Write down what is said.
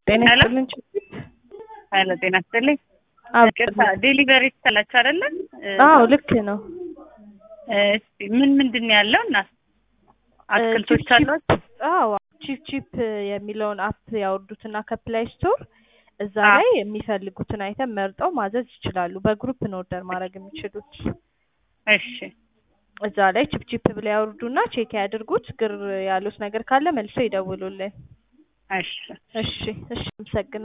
ጤና ሄሎ ይስጥልን ችግር ሄሎ ጤና ይስጥልኝ። አዎ ይቅርታ ዴሊቨሪ ትላችሁ አይደለ? አዎ ልክ ነው። እስቲ ምን ምንድን ነው ያለው? እና አትክልቶች ቺፕ አሏት? አዎ ቺፕ ቺፕ የሚለውን አፕ ያወርዱትና ከፕላይ ስቶር እዛ አዎ። ላይ የሚፈልጉትን አይተም መርጠው ማዘዝ ይችላሉ። በግሩፕ ነው ኦርደር ማድረግ የሚችሉት። እሺ እዛ ላይ ቺፕ ቺፕ ብለው ያወርዱና ቼክ ያድርጉት። ግር ያሉት ነገር ካለ መልሰው ይደውሉልን። እሺ እሺ እሺ፣ አመሰግናለሁ።